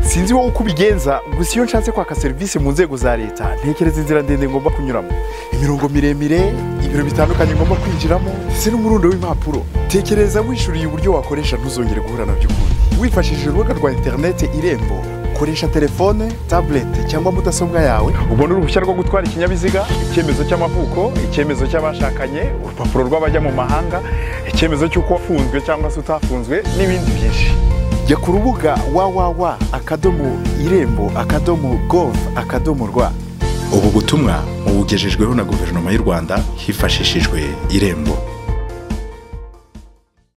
sinzi wowe uko ubigenza gusa iyo nshatse kwaka serivisi mu nzego za leta ntekereza inzira ndende ngomba kunyuramo imirongo miremire ibiro bitandukanye ngomba kwinjiramo ndetse n'umurundo w'impapuro tekereza wishuriye uburyo wakoresha ntuzongere guhura na by'ukuri wifashishije urubuga rwa interineti irembo koresha telefone tabuleti cyangwa mudasobwa yawe ubona uruhushya rwo gutwara ikinyabiziga icyemezo cy'amavuko icyemezo cy'abashakanye urupapuro rw'abajya mu mahanga icyemezo cy'uko wafunzwe cyangwa se utafunzwe n'ibindi byinshi jya ku rubuga www akadomo irembo akadomo gov akadomo rwa ubu butumwa mubugejejweho na guverinoma y'u rwanda hifashishijwe irembo